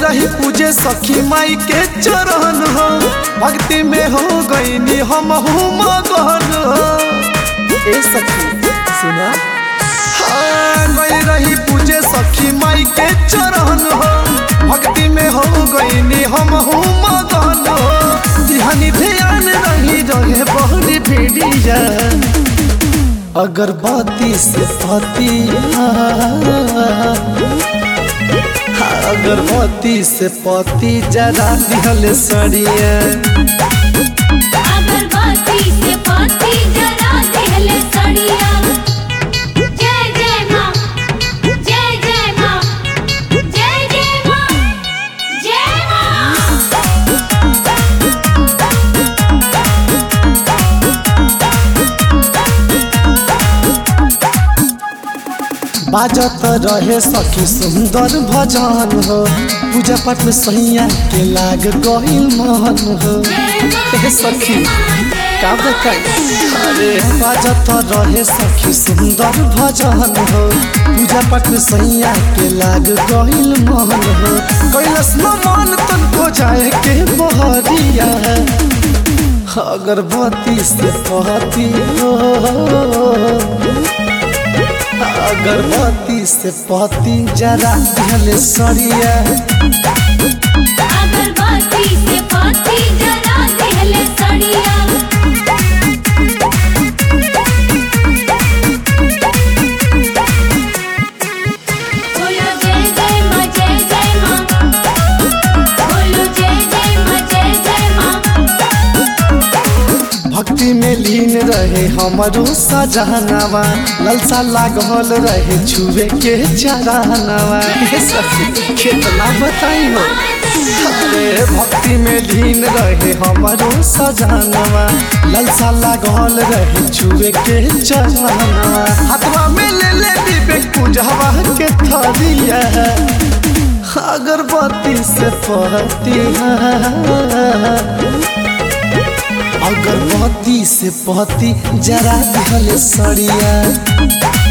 रही पूजे सखी माई के चरण हो भक्ति में हो गईनी हम हूँ मगन हो ए सखी सुना हाँ गई रही पूजे सखी माई के चरण हो भक्ति में हो गईनी हम हूँ मगन हो ध्यान ध्यान रही रहे बहुरी भीड़िया अगरबत्ती से पति अगरबत्ती से पति जरा दिहल सड़िया अगरबत्ती से पत्ती जरा देहले सड़िया जय जय माँ जय जय माँ जय जय माँ जय माँ बाजत रहे सखी सुंदर भजन हो पूजा पाठ में सैया के लाग गईल मन हो ए सखी का बताई अरे बाजत रहे सखी सुंदर भजन हो पूजा पाठ में सैया के लाग गईल मन हो कैलस न मन तन को जाए के बहरिया अगरबत्ती से पहती हो अगरबत्ती से पति जरा दिहले सड़िया अगरबत्ती से पत्ती जरा देहले सड़िया बोलो जय जय माँ जय जय माँ बोलो जय जय माँ जय जय माँ भक्ति में लीन रहे हमारो सजहनावा ललसा लागल रहे छुए के चरानवा हे सखी कितना बताई हो अरे भक्ति में लीन रहे हमारो सजहनावा ललसा लागल रहे छुए के चरानवा हाथवा में ले ले विवेक पूजवा के थरिया अगरबत्ती से पहती अगरबत्ती से पहती जरा दिहले सड़िया